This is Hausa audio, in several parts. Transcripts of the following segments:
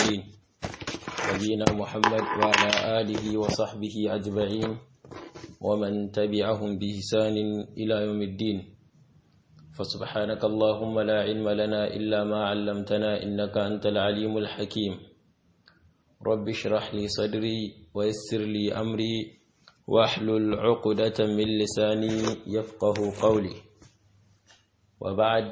المرسلين نبينا محمد وعلى آله وصحبه أجمعين ومن تبعهم بإحسان إلى يوم الدين فسبحانك اللهم لا علم لنا إلا ما علمتنا إنك أنت العليم الحكيم رب اشرح لي صدري ويسر لي أمري واحلل عقدة من لساني يفقه قولي وبعد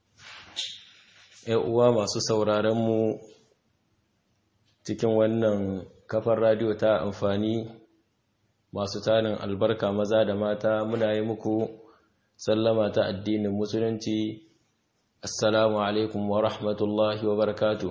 uwa masu sauraronmu cikin wannan kafar radiyo ta amfani masu tarin albarka maza da mata muna yi muku sallama ta addinin musulunci assalamu alaikum wa rahmatullahi wa barakatu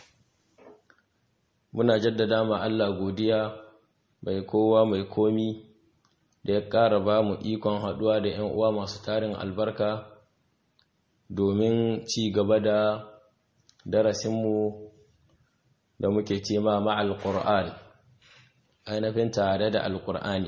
muna jaddada ma Allah godiya mai kowa mai komi da ya ƙara ba mu ikon haɗuwa da 'yan uwa masu tarin albarka domin ci gaba da darasinmu da muke ce ma ma'al ƙur'an ainihin tare da alƙur'ani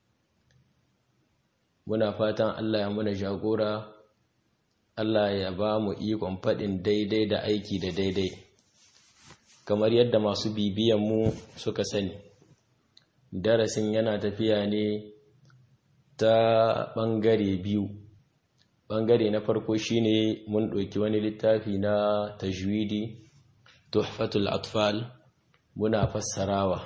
muna fatan Allah ya muna jagora Allah ya ba mu ikon faɗin daidai da aiki da daidai kamar yadda masu bibiyanmu suka sani darasin yana tafiya ne ta ɓangare biyu ɓangare na farko shine mun ɗauki wani littafi na tajwidi tuhfatul atfal muna fassarawa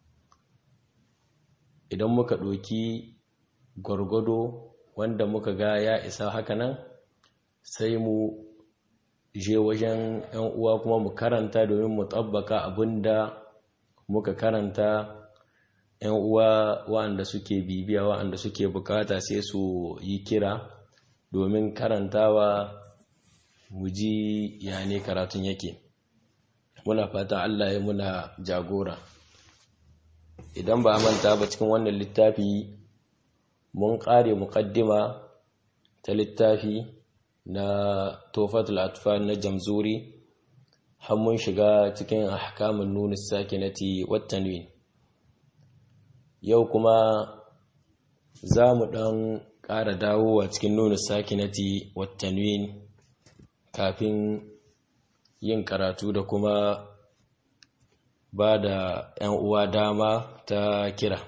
idan muka ɗauki gwargwado wanda muka ga ya isa hakanan sai mu je wajen ‘yan uwa kuma mu karanta domin mu tabbaka abinda muka karanta ‘yan uwa waɗanda suke bibiya waɗanda suke bukata sai su yi kira domin karantawa mu ji ya ne karatun yake muna fata Allah ya muna jagora idan ba manta ba cikin wannan littafi mun ƙare muƙaddima ta littafi na tofatul atfal na jamzuri har mun shiga cikin ahkamun nunis sakinati wattanwin yau kuma za mu ɗan ƙara dawowa cikin nuna sakinati wattanwin kafin yin karatu da kuma ba da ‘yan uwa dama ta kira.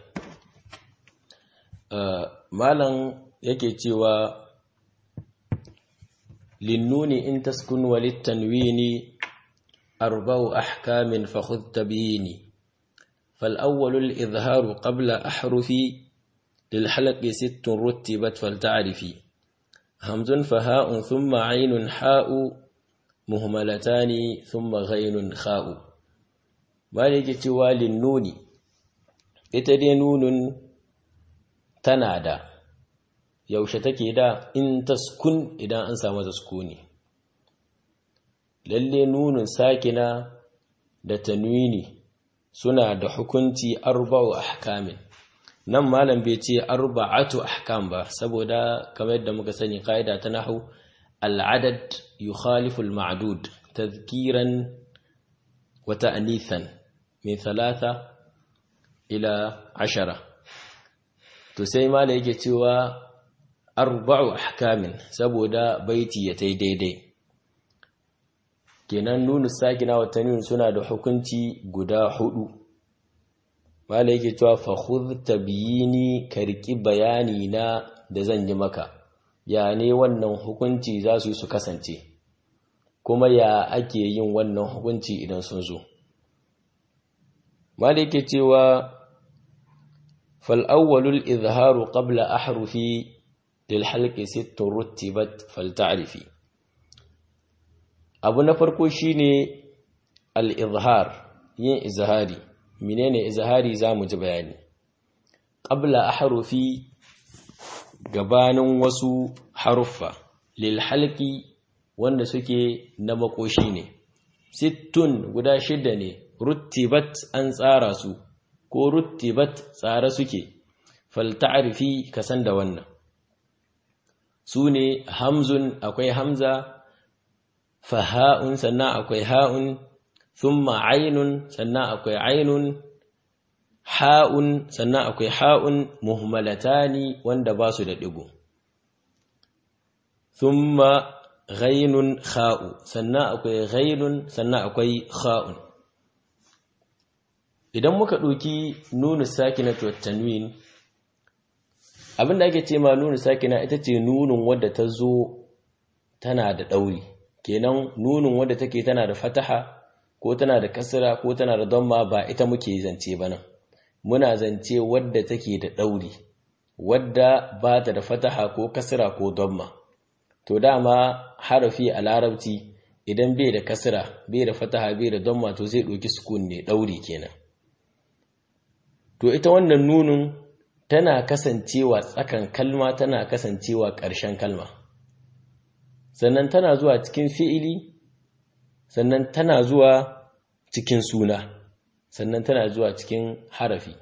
Malam yake cewa linnuni in taskun walittanwini arba'u ahkamin fakhudh tabiyini فالأول الإظهار قبل أحرف للحلق ست رتبت فلتعرفي همز فهاء ثم عين حاء مهملتان ثم غين خاء مالك توال النون اتدي نون تنادى yaushe take da in taskun idan an samu taskuni lalle nunin sakina da tanwini suna da hukunci arba'u ahkamin nan malam bai ce arba'atu ahkam ba saboda kamar yadda muka sani kaida ta nahwu al'adad yukhalifu al-ma'dud tadhkiran wa ta'nithan min thalatha ila ashara to sai malam yake cewa arba'u ahkamin saboda baiti ya tai daidai kenan nunu sakina wa tanwin suna da hukunci guda hudu mala yake cewa fa khudh tabyini karki bayani na da zan yi maka ya ne wannan hukunci za su yi su kasance kuma ya ake yin wannan hukunci idan sun zo mala yake cewa fal awwalul izharu qabla ahrufi lil halqi sittun rutibat fal ta'rifi abu na farko shine al-izhar yin izhari menene izhari zamu ji bayani qabla ahrufi gabanin wasu haruffa lil halqi wanda suke na makoshi ne sittun guda shida ne ruttibat an tsara su ko ruttibat tsara suke fal ta'rifi kasan da wannan sune hamzun akwai hamza faha'un sannan akwai ha'un thumma ainun sannan akwai ainun ha'un sannan akwai ha'un muhmalatani wanda ba su da digo thumma ghainun kha'u sannan akwai ghainun sannan akwai kha'un idan muka ɗauki nunu sakina to tanwin abinda ake ce ma nunu sakina ita ce nunun wadda ta zo tana da ɗauri kenan nunun wadda take tana da fataha ko tana da kasra ko tana da damma ba ita muke zance ba nan muna zance wadda take da ɗauri wadda ba ta da fataha ko kasra ko damma to dama harafi a larabci idan bai da kasra bai da fataha bai da damma to zai ɗauki sukun ne ɗauri kenan to ita wannan nunun tana kasancewa tsakan kalma tana kasancewa ƙarshen kalma sannan tana zuwa cikin fi'ili sannan tana zuwa cikin suna sannan tana zuwa cikin harafi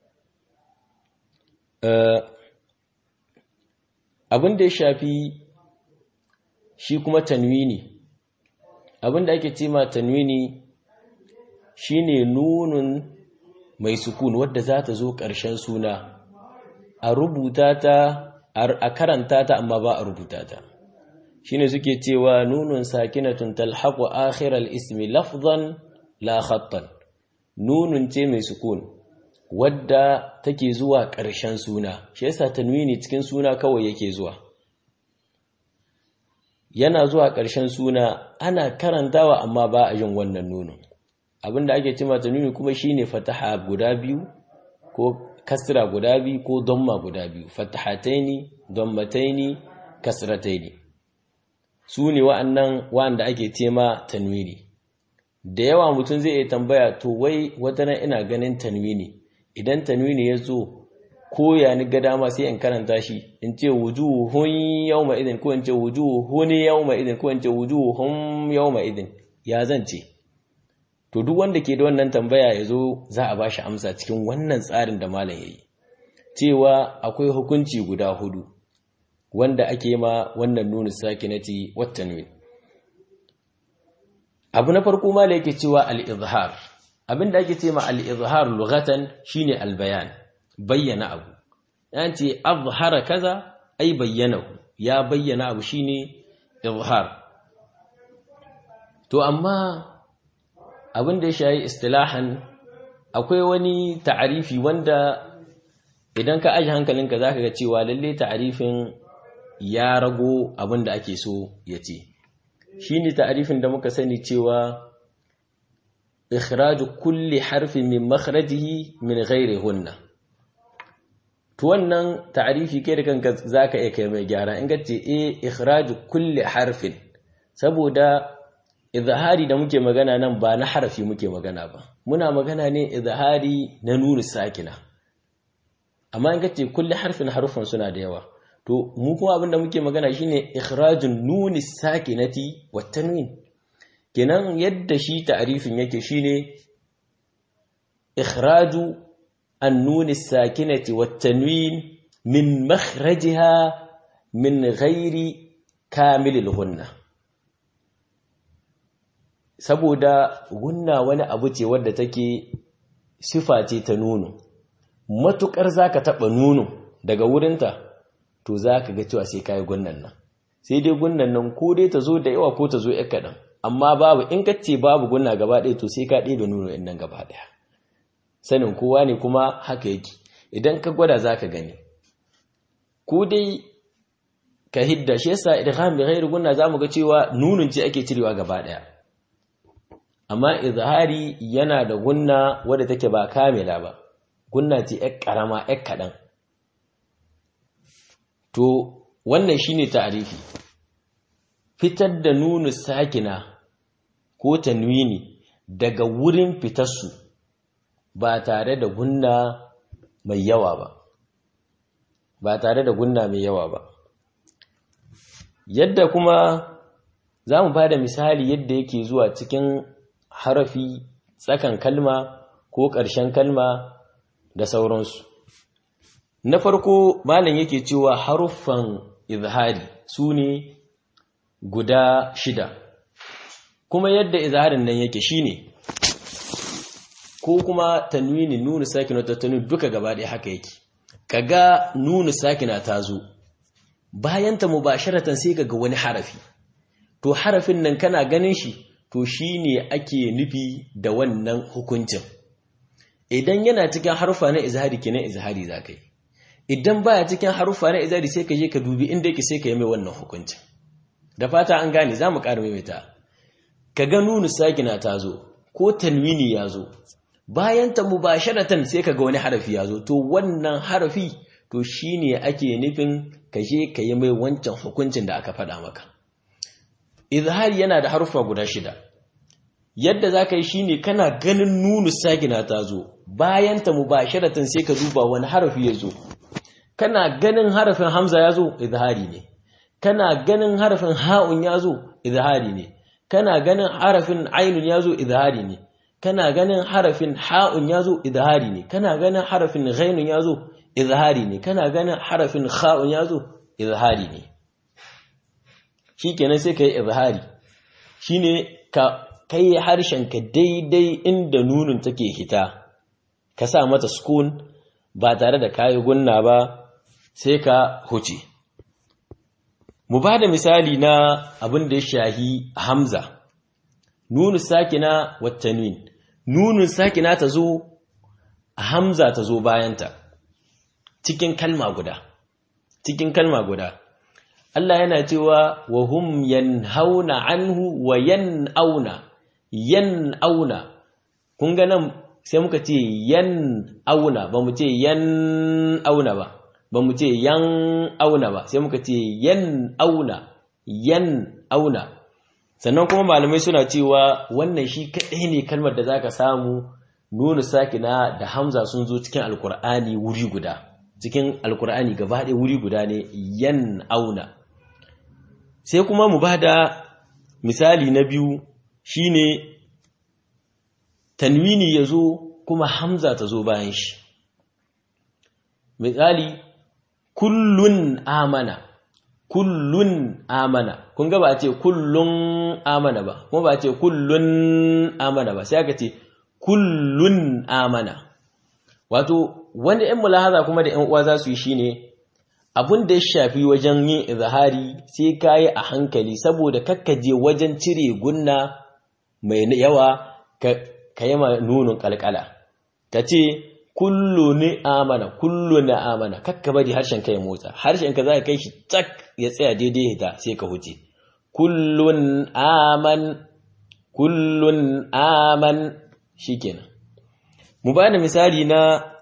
abin da ya shafi shi kuma tanwini abin da ake cima tanwini shine nunun mai sukun wadda za ta zo ƙarshen suna a rubuta ta a karanta ta amma ba a rubuta ta shine suke cewa nunun sakinatun talhaqu akhiral ismi lafzan la khattan nunun ce mai sukun wadda take zuwa ƙarshen suna shi yasa tanwini cikin suna kawai yake zuwa yana zuwa ƙarshen suna ana karantawa amma ba a yin wannan nunun abinda ake cima tanwini kuma shine fataha guda biyu ko kasra guda biyu ko damma guda biyu fatahataini dammataini kasrataini su ne wa'annan wa'anda ake tema tanwini da yawa mutum zai iya tambaya to wai wata nan ina ganin tanwini idan tanwini ya zo ko ya ni ga dama sai in karanta shi in ce wujuhun yawma idin ko in ce wujuhun yawma idin ko in ce wujuhun yawma idin ya zan ce to duk wanda ke da wannan tambaya ya zo za a ba shi amsa cikin wannan tsarin da malam ya yi cewa akwai hukunci guda hudu wanda ake ma wannan nunu sakinati wattanwin abu na farko malam yake cewa al-izhar abinda ake ce ma al-izhar lughatan shine al-bayan bayyana abu yan ce azhara kaza ai bayyanahu ya bayyana abu shine izhar to amma abin da ya shayi istilahan akwai wani ta'arifi wanda idan ka aji hankalinka zaka ga cewa lalle ta'arifin ya rago abin da ake so ya ce shine ta'arifin da muka sani cewa ikhraju kulli harfin min makhrajihi min ghairi hunna to wannan ta'arifi kai da kanka zaka iya kai mai gyara in ka ce eh ikhraju kulli harfin saboda izahari da muke magana nan ba na harafi muke magana ba muna magana ne izahari na nuni sakina amma in kace kulli harfin harufan suna da yawa to mu kuma abin da muke magana shine ikhrajun nuni sakinati wat tanwin kenan yadda shi ta'rifin yake shine ikhraju an-nun sakinati wat tanwin min makhrajiha min ghairi kamilil hunna saboda gunna wani abu ce wadda take sifa ce ta nunu matukar zaka taba nunu daga wurinta to zaka ga cewa sai kai gunnan nan sai dai gunnan nan ko dai ta zo da yawa ko ta zo yar kadan amma babu in kace babu gunna gaba ɗaya to sai ka ɗebe nunu in nan gaba ɗaya sanin kowa ne kuma haka yake idan ka gwada zaka gani ko dai ka hidda shi yasa idgham bi ghairi gunna zamu ga cewa nunun ce ake cirewa gaba ɗaya amma izhari yana da gunna wadda take ba kamila ba gunna ce ƴar karama ƴar kaɗan to wannan shine ta'arifi fitar da nunu sakina ko tanwini daga wurin fitarsu ba tare da gunna mai yawa ba ba tare da gunna mai yawa ba yadda kuma za mu ba da misali yadda yake zuwa cikin harafi tsakan kalma ko ƙarshen kalma da sauransu na farko malam yake cewa haruffan izhari su ne guda shida kuma yadda izharin nan yake shine ko kuma tanwini nunu sakina ta tanwini duka gaba ɗaya haka yake kaga nunu sakina ta zo bayan ta mubasharatan sai kaga wani harafi to harafin nan kana ganin shi to shine ake nufi da wannan hukuncin idan yana cikin harufa na izhari kenan izhari za ka yi idan baya cikin harufa na izhari sai ka je ka dubi inda yake sai ka yi mai wannan hukuncin da fata an gane za mu ƙara maimaita ka ga nunu sakina ta zo ko tanwini ya zo bayan ta mubasharatan sai ka ga wani harafi ya zo to wannan harafi to shine ake nufin ka je ka yi mai wancan hukuncin da aka faɗa maka izhari yana da harufa guda shida yadda za ka yi shi ne kana ganin nunu sagina ta zo bayan ta mubasharatan sai ka duba wani harafi ya zo kana ganin harafin hamza ya zo izhari ne kana ganin harafin ha'un ya zo izhari ne kana ganin harafin ainun ya zo izhari ne kana ganin harafin ha'un ya zo izhari ne kana ganin harafin ghainun ya zo izhari ne kana ganin harafin kha'un ya zo izhari ne shikenan sai ka yi izhari shine ka kai harshenka daidai inda nunin take hita ka sa mata sukun ba tare da kayi gunna ba sai ka huce mu ba da misali na abin da ya shahi hamza nunu sakina wattanin nunun sakina ta zo hamza ta zo bayanta cikin kalma guda cikin kalma guda Allah yana cewa wa hum yanhauna anhu wa yan'auna yan'auna kun ga nan sai muka ce yan'auna ba mu ce yan'auna ba ba mu ce yan'auna ba sai muka ce yan'auna yan'auna sannan kuma malamai suna cewa wannan shi kaɗai ne kalmar da zaka samu nuna sakina da hamza sun zo cikin alkur'ani wuri guda cikin alkur'ani gaba ɗaya wuri guda ne yan'auna sai kuma mu ba da misali na biyu shine tanwini ya zo kuma hamza ta zo bayan shi misali kullun amana kullun amana kun ga ba a ce kullun amana ba kuma ba a ce kullun amana ba sai aka ce kullun amana wato wanda 'yan mulahaza kuma da 'yan uwa za su yi shine abin da ya shafi wajen yin izahari sai ka yi a hankali saboda kakkaje wajen cire gunna mai yawa ka yi ma nunin kalkala ka ce kullu ni amana kullu na amana kakka bari harshen ka ya motsa harshen ka za ka kai shi tak ya tsaya daidai hita sai ka huce kullun aman kullun aman shikenan mu ba da misali na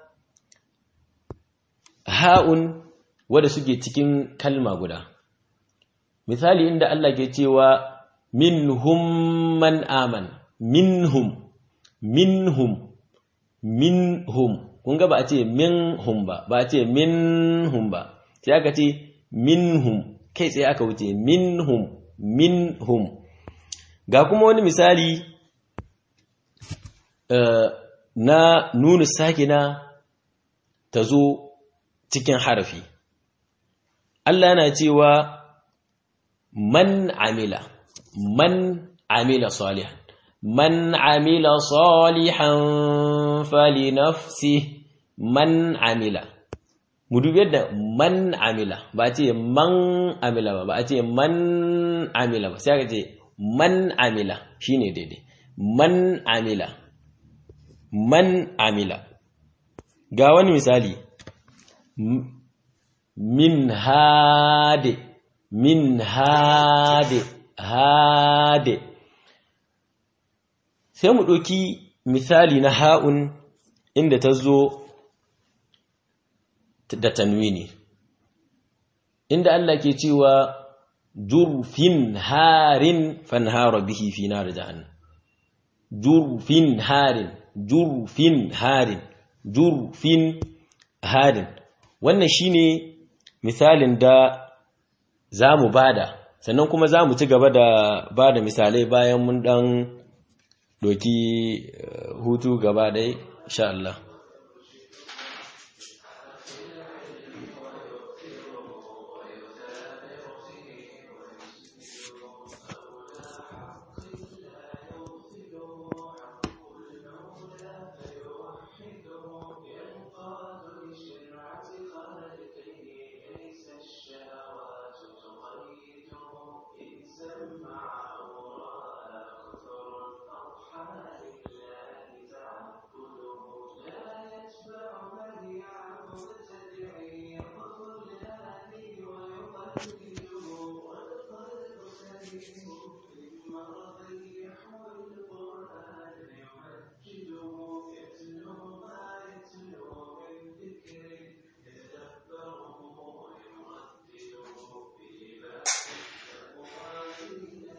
ha'un wadda suke cikin kalma guda misali inda Allah ke cewa minhum man aman minhum minhum minhum kun ga ba a ce minhum ba ba a ce minhum ba sai aka ce minhum kai tsaye aka wuce minhum minhum ga kuma wani misali na nuna sakina ta zo cikin harafi Allah yana cewa man amila man amila salihan man amila salihan fali nafsi man amila mu dubi yadda man amila ba ce man amila ba ba a ce man amila ba sai aka ce man amila shine daidai man amila man amila ga wani misali min hade min hade hade sai mu ɗauki misali na ha'un inda ta zo da tanwini inda Allah ke cewa jurfin harin fanhara bihi fi nar jahannam jurfin harin jurfin harin jurfin harin wannan shine misalin da za mu bada sannan kuma za mu ci gaba da bada misalai bayan mun dan doki hutu gaba ɗaya insha Allah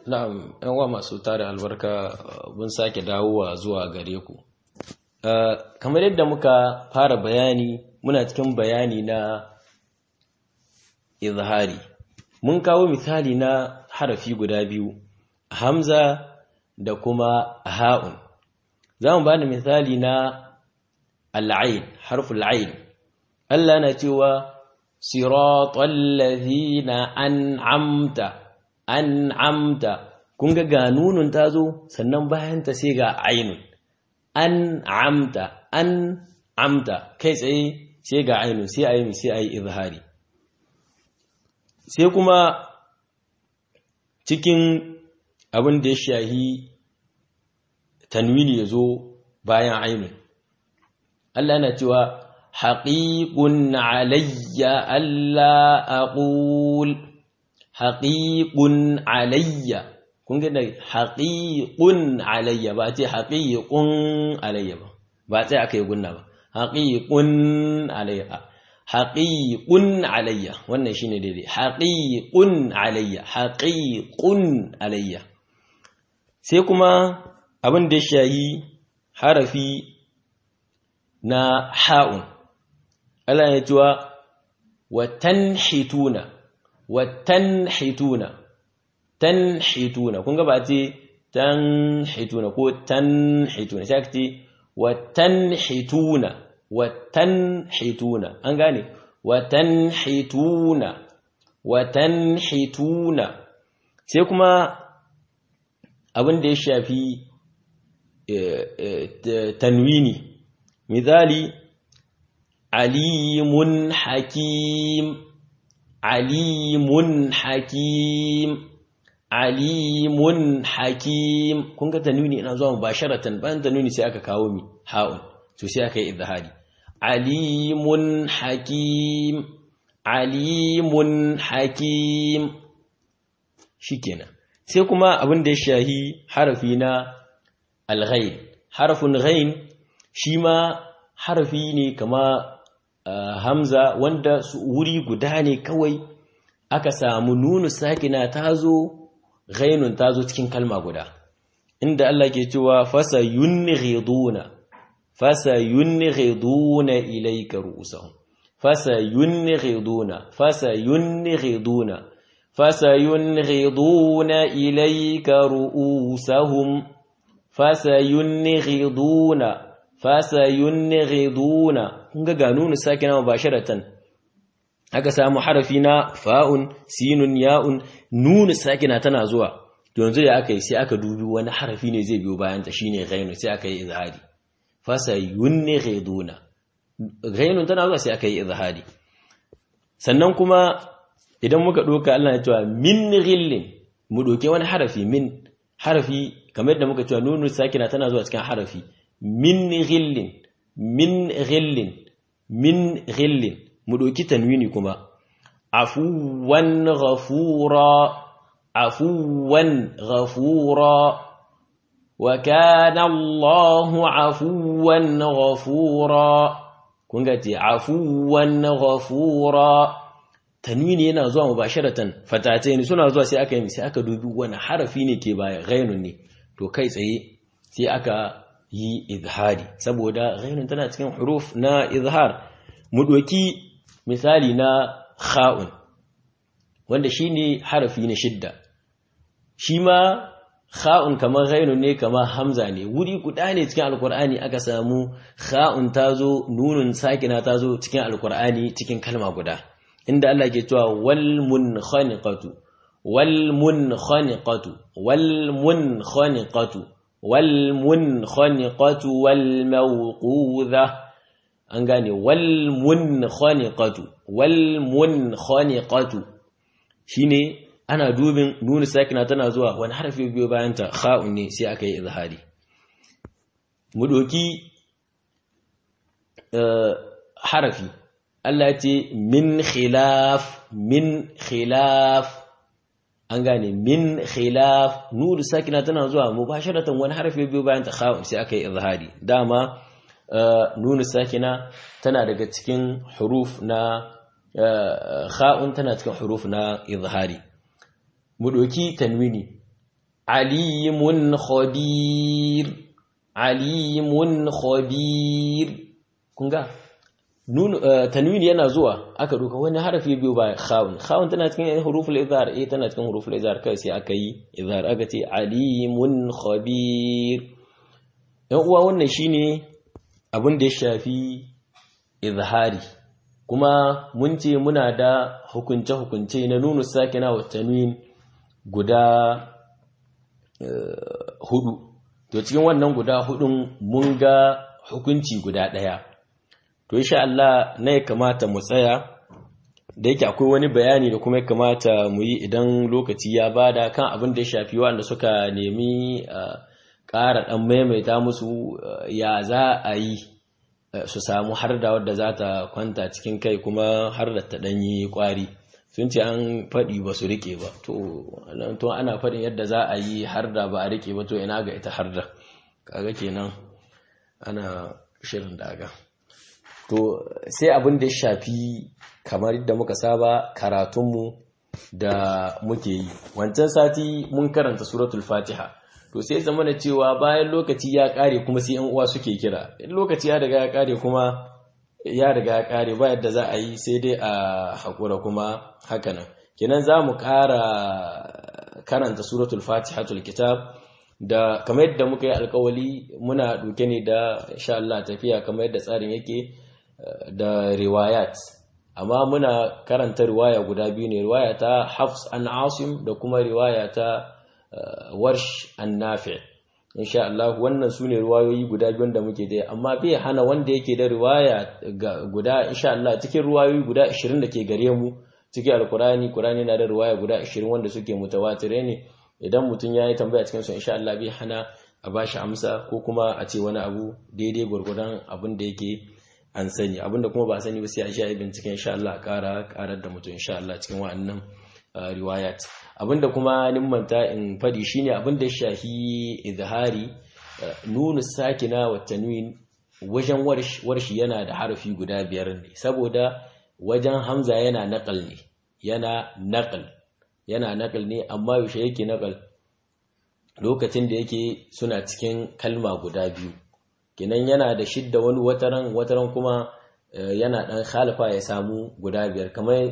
na'am yan wa masu tare albarka mun sake dawowa zuwa gare ku kamar yadda muka fara bayani muna cikin bayani na izhari mun kawo misali na harafi guda biyu hamza da kuma ha'un za mu bani misali na al'ain harful ain Allah na cewa siratal ladhina an'amta an'amta kun ga ga nunun tazo sannan bayan ta sai ga ainun an'amta an'amta kai tsaye sai ga ainun sai ayi sai ayi izhari sai kuma cikin abin da ya shahi tanwini ya zo bayan ainun Allah na cewa haƙiƙun alayya Allah aqul haƙiƙun alayya kun ga haƙiƙun alayya ba ce haƙiƙun alayya ba ba sai aka yi gunna ba haƙiƙun alayya haƙiƙun alayya wannan shine daidai haƙiƙun alayya haƙiƙun alayya sai kuma abin da ya shayi harafi na ha'un Allah ya cewa wa tanhituna wa tanhituna tanhituna kun ga ba ce tanhituna ko tanhituna sai ka ce wa tanhituna wa tanhituna an gane wa tanhituna wa tanhituna sai kuma abin da ya shafi tanwini misali alimun hakim alimun hakim alimun hakim kun ga tanwini ina zuwa mubasharatan bayan tanwini sai aka kawo mi ha'un to sai aka yi izhari alimun hakim alimun hakim shikenan sai kuma abin da ya shahi harafi na alghain harafin ghain shi ma harafi ne kama hamza wanda wuri guda ne kawai aka samu nunu sakina tazo ghainun tazo cikin kalma guda inda Allah ke cewa fasa yunghiduna fasa yunghiduna ilayka ru'usahum fasa yunghiduna fasa yunghiduna fasa yunghiduna ilayka ru'usahum fasa yunghiduna fasa yunghiduna kun ga ga nunu sakina mubasharatan aka samu harafi na fa'un sinun ya'un nunu sakina tana zuwa to yanzu da aka yi sai aka dubi wani harafi ne zai biyo bayan ta shine ghainu sai aka yi izhari fasa yunghiduna ghainun tana zuwa sai aka yi izhari sannan kuma idan muka doka Allah ya cewa min ghillin mu doke wani harafi min harafi kamar yadda muka cewa nunu sakina tana zuwa cikin harafi min ghillin min ghillin min ghillin mu doki tanwini kuma afuwan ghafura afuwan ghafura wa kana Allahu afuwan ghafura kun ga ce afuwan ghafura tanwini yana zuwa mubasharatan fatatai ne suna zuwa sai aka yi sai aka dubi wani harafi ne ke baya ghainun ne to kai tsaye sai aka yi izhari saboda ghainun tana cikin huruf na izhar mu doki misali na kha'un wanda shine harafi na shidda shi ma kha'un kamar ghainun ne kamar hamza ne wuri guda ne cikin alkur'ani aka samu kha'un tazo nunun sakina tazo cikin alkur'ani cikin kalma guda inda Allah ke cewa wal munkhaniqatu wal munkhaniqatu wal munkhaniqatu wal munkhaniqatu wal mawqudha an gane wal munkhaniqatu wal munkhaniqatu shine ana dubin nunu sakina tana zuwa wani harfi biyo bayan ta kha'un ne sai aka yi izhari mu doki harafi Allah ce min khilaf min khilaf an gane min khilaf nunu sakina tana zuwa mubasharatan wani harfi biyo bayan ta kha'un sai aka yi izhari dama nunu sakina tana daga cikin huruf na kha'un tana cikin huruf na izhari mu doki tanwini alimun khabir alimun khabir kun ga tanwin yana zuwa aka duka wani harafi biyu ba khawun khawun tana cikin huruful izhar eh tana cikin huruful izhar kai sai aka yi izhar aka ce alimun khabir yan uwa wannan shine abin da ya shafi izhari kuma mun ce muna da hukunce hukunce na nunu sakina wa tanwin guda hudu to cikin wannan guda hudun mun ga hukunci guda daya to insha Allah na ya kamata mu tsaya da yake akwai wani bayani da kuma ya kamata mu yi idan lokaci ya bada kan abin da ya shafi wanda suka nemi ƙara ɗan maimaita musu ya za a yi su samu har da wadda za ta kwanta cikin kai kuma har da ta ɗanyi ƙwari sun ce an faɗi ba su riƙe ba to ana faɗin yadda za a yi har da ba a riƙe ba to ina ga ita har da kaga kenan ana shirin daga to sai abin da ya shafi kamar yadda muka saba karatunmu da muke yi wancan sati mun karanta suratul fatiha to sai zama da cewa bayan lokaci ya kare kuma sai yan uwa suke kira in lokaci ya riga ya kare kuma ya riga ya kare ba yadda za a yi sai dai a haƙura kuma hakanan kenan za mu ƙara karanta suratul fatihatul kitab da kamar yadda muka yi alkawali muna ɗauke ne da insha Allah tafiya kamar yadda tsarin yake da riwayat amma muna karanta riwaya guda biyu ne riwaya ta Hafs an Asim da kuma riwaya ta Warsh an Nafi insha Allah wannan sune riwayoyi guda biyun da muke da amma bai hana wanda yake da riwaya guda insha Allah cikin riwayoyi guda 20 da ke gare mu cikin alkurani Qur'ani na da riwaya guda 20 wanda suke mutawatire ne idan mutum yayi tambaya cikin su insha Allah bai hana a bashi amsa ko kuma a ce wani abu daidai gurgurdan abin da yake an sani abinda kuma ba sani ba sai a sha binciken insha Allah ƙara ƙarar da mutum insha Allah cikin wa'annan riwayat abinda kuma nimmanta in fadi shine abinda ya shahi izhari nunu sakina wa tanwin wajen warshi yana da harafi guda biyar ne saboda wajen hamza yana naqal ne yana naqal yana naqal ne amma yaushe yake naqal lokacin da yake suna cikin kalma guda biyu kinan yana da shidda wani wataran wataran kuma yana dan khalifa ya samu guda biyar kamar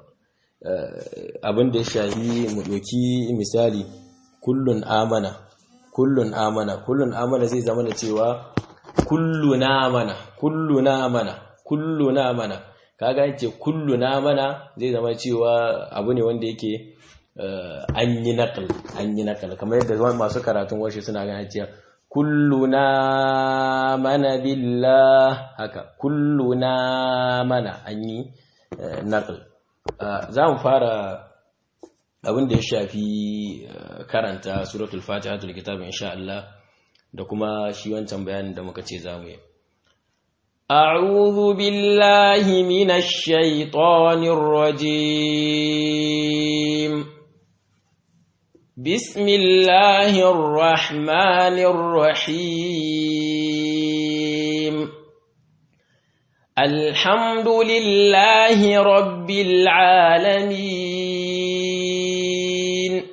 abin da ya shahi mu doki misali kullun amana kullun amana kullun amana zai zama da cewa kulluna amana kulluna amana kulluna amana kaga yace kulluna amana zai zama cewa abu ne wanda yake an yi naqal an yi naqal kamar yadda masu karatun washe suna ganin cewa kulluna mana billah haka kulluna mana an yi naql za mu fara abin da ya shafi karanta suratul fatiha tul kitab insha Allah da kuma shi wancan bayanin da muka ce za mu yi أعوذ بالله من الشيطان الرجيم بسم الله الرحمن الرحيم الحمد لله رب العالمين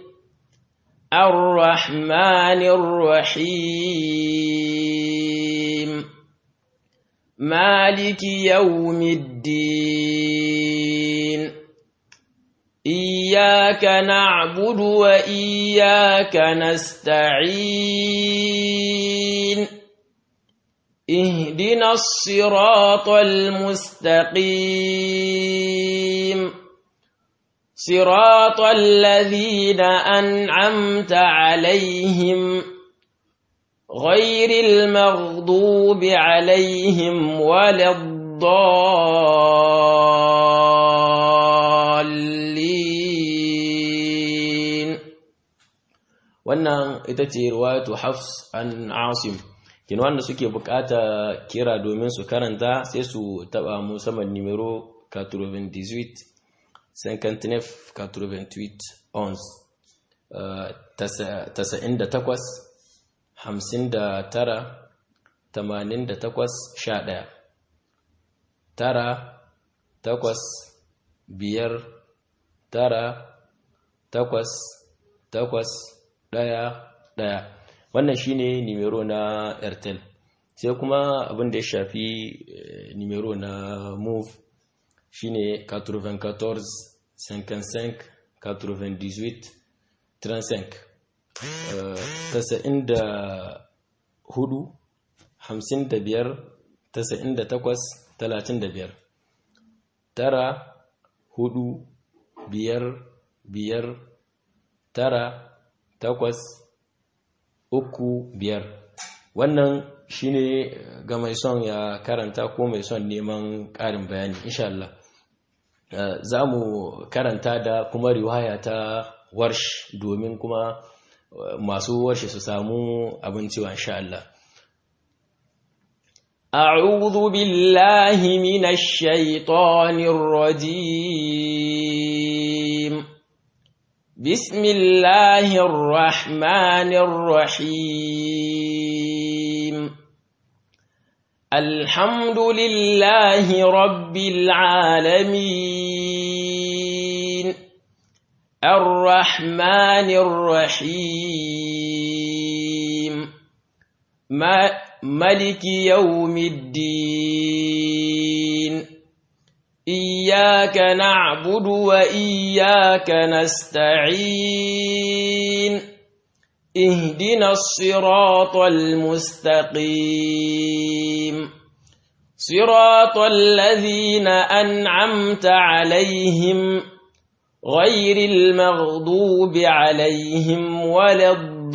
الرحمن الرحيم مالك يوم الدين إياك نعبد وإياك نستعين اهدنا الصراط المستقيم صراط الذين أنعمت عليهم غير المغضوب عليهم ولا الضالين wannan ita ce riwayatu Hafs an Asim kin wanda suke bukata kira domin su karanta sai su taba mu saman numero 98 59 88 11 98 hamsin da tara tamanin da takwas sha ɗaya tara takwas biyar tara takwas takwas ɗaya ɗaya wannan shine nimero na airtel sai kuma abin da ya shafi nimero na move shine 94 55 98 35 tasa'in da hudu hamsin da biyar tasa'in da takwas talatin da biyar tara hudu biyar biyar tara takwas uku biyar wannan shine ga mai son ya karanta ko mai son neman ƙarin bayani insha Allah za mu karanta da kuma riwaya ta warsh domin kuma masu warshe su samu abinci wa insha Allah أعوذ بالله من الشيطان الرجيم بسم الله الرحمن الرحيم الحمد لله رب العالمين الرحمن الرحيم ما ملك يوم الدين إياك نعبد وإياك نستعين اهدنا الصراط المستقيم صراط الذين أنعمت عليهم غير المغضوب عليهم ولا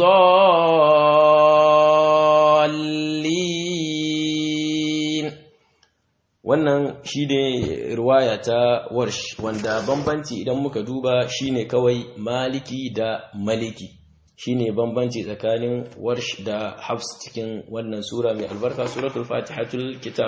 الضالين wannan shi ne ruwaya ta warsh wanda bambanci idan muka duba shine kawai maliki da maliki shine bambanci tsakanin warsh da hafs cikin wannan sura mai albarka suratul fatihatul kitab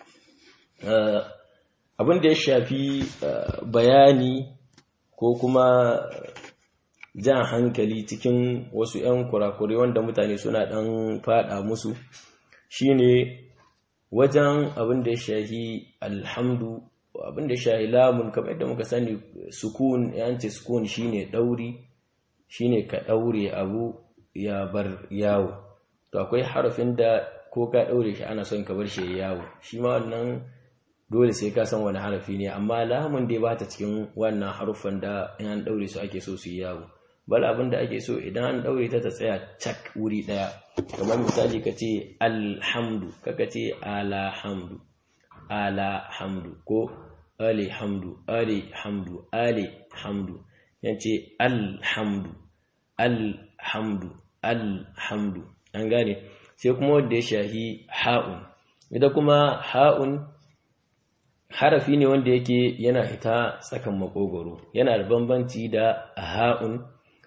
abin da ya shafi bayani ko kuma jan hankali cikin wasu 'yan kurakure wanda mutane suna ɗan fada musu shine wajen abin da ya shahi alhamdu abin da ya shahi lamun kamar yadda muka sani sukun yanci sukun shine ɗauri shine ka ɗaure abu ya bar yawo to akwai harafin da ko ka ɗaure shi ana son ka bar shi yawo shi ma wannan dole sai ka san wani harafi ne amma lamun dai ba ta cikin wannan haruffan da in an daure su ake so su yi yawo bal abin da ake so idan an daure ta ta tsaya cak wuri daya kamar misali ka ce alhamdu kaka ce alhamdu alhamdu ko alihamdu alihamdu alihamdu yace alhamdu alhamdu alhamdu an gane sai kuma wanda ya shahi ha'un ita kuma ha'un harafi ne wanda yake yana hita tsakan makogoro yana da bambanci da ha'un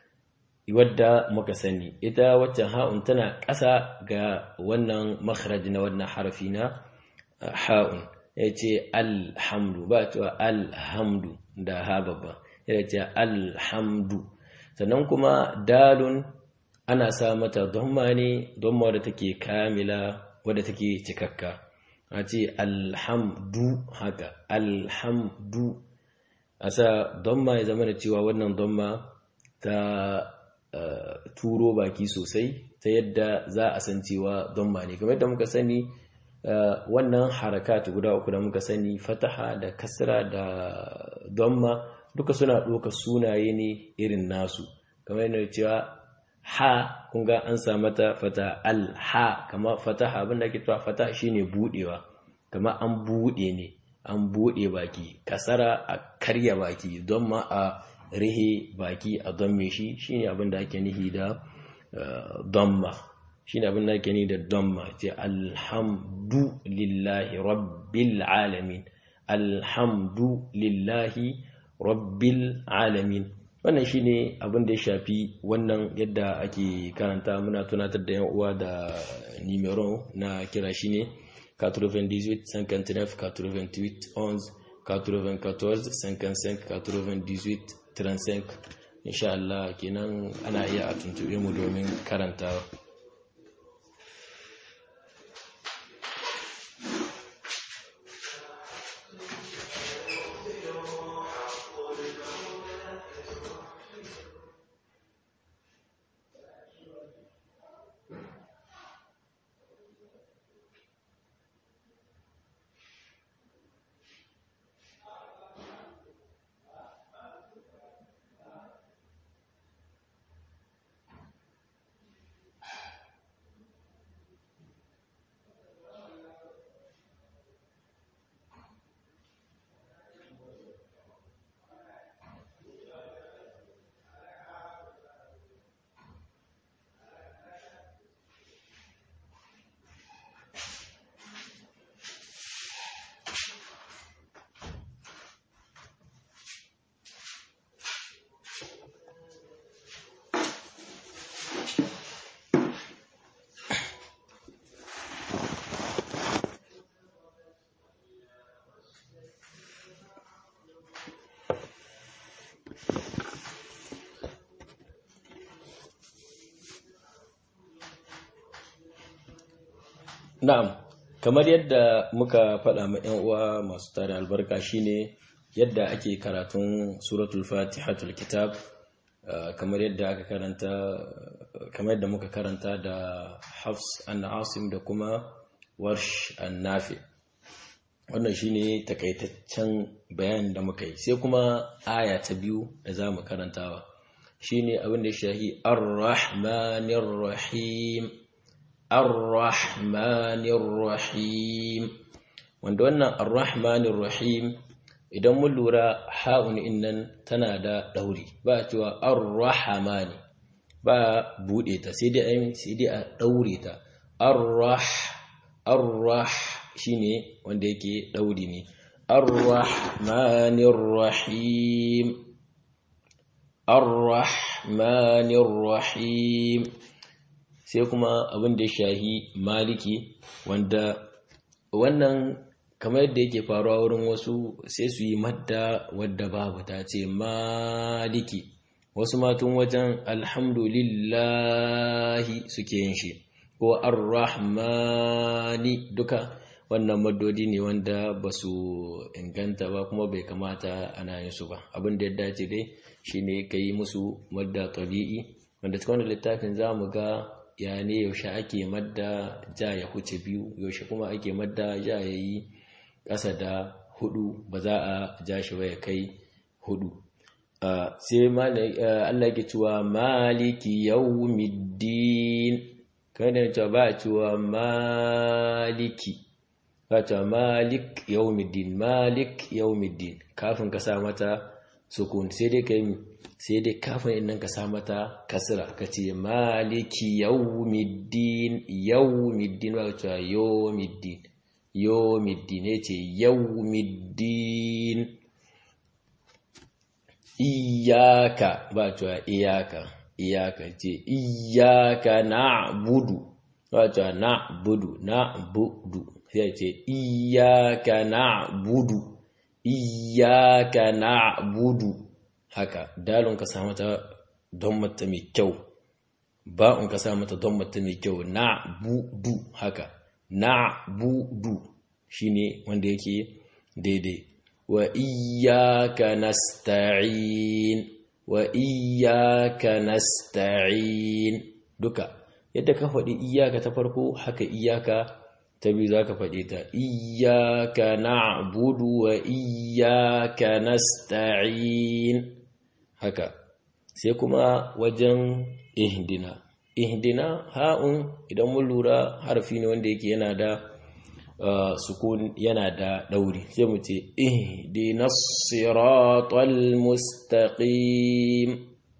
wadda muka sani ita waccan ha'un tana ƙasa ga wannan makharaj na wannan harafi na ha'un ya ce alhamdu ba cewa alhamdu da ha babba ya ce alhamdu sannan kuma dalun ana sa mata domma ne domma wadda take kamila wadda take cikakka a ce alhamdu haka alhamdu a sa domma ya zama da cewa wannan domma ta turo baki sosai ta yadda za a san cewa domma ne kamar yadda muka sani wannan harakat guda uku da muka sani fataha da kasra da domma duka suna ɗaukar sunaye ne irin nasu kamar yadda cewa ha kun ga an sa mata fata al-ha kama fataha abinda ake cewa fataha shine budewa kama an bude ne an bude baki kasara a karya baki don ma a rihe baki a don me shi shine abinda ake nihi da domma shine abinda ake nihi da domma ce alhamdu lillahi rabbil alamin alhamdu lillahi rabbil alamin wannan shine abin da ya shafi wannan yadda ake karanta muna tunatar da yan uwa da numero na kira shine 98 59 88 11 94 55 98 35 insha Allah kenan ana iya a tuntube mu domin karantawa na'am kamar yadda muka faɗa ma 'yan uwa masu tare albarka shine yadda ake karatun suratul fatihatul kitab kamar yadda aka karanta kamar yadda muka karanta da hafs an asim da kuma warsh an nafi wannan shine takaitaccen bayanin da muka yi sai kuma aya ta biyu da za mu karantawa shine abin da ya shahi ar-rahmanir rahim ar-rahmanir rahim wanda wannan ar-rahmanir rahim idan mun lura ha'un innan tana da dauri ba cewa ar-rahmani ba bude ta sai dai ayin sai dai a daure ta ar-rah ar-rah shine wanda yake dauri ne ar-rahmanir rahim ar-rahmanir rahim sai kuma abin da ya shahi maliki wanda wannan kamar yadda yake faruwa wurin wasu sai su yi madda wadda babu ta ce maliki wasu matun wajen alhamdulillahi suke yin shi ko arrahmani duka wannan maddodi ne wanda ba su inganta ba kuma bai kamata ana yin su ba abin da ya dace dai shine ka yi musu madda tabi'i wanda cikin wani littafin za mu ga ya ne yaushe ake madda ja ya huce biyu yaushe kuma ake madda ja ya yi ƙasa da hudu ba za a ja shi ba ya kai hudu sai Allah ke cewa maliki yawmiddin kai da cewa ba a cewa maliki ba cewa malik yawmiddin malik yawmiddin kafin ka sa mata sukun sai dai kai sai dai kafin innan ka sa mata kasra ka ce maliki yawmiddin yawmiddin ba cewa yawmiddin yawmiddin ya ce yawmiddin iyaka ba cewa iyaka iyaka ce iyaka na'budu ba cewa na'budu na'budu sai ce iyaka na'budu iyaka na'budu haka dalon ka sa mata don mata mai kyau ba'un ka sa mata don mata mai kyau na'budu haka na'budu shine wanda yake daidai wa iyyaka nasta'in wa iyyaka nasta'in duka yadda ka faɗi iyyaka ta farko haka iyyaka ta biyu zaka faɗi ta iyyaka na'budu wa iyyaka nasta'in haka sai kuma wajen ihdina ihdina ha'un idan mun lura harfi ne wanda yake yana da sukun yana da ɗauri sai mu ce ihdinas siratal mustaqim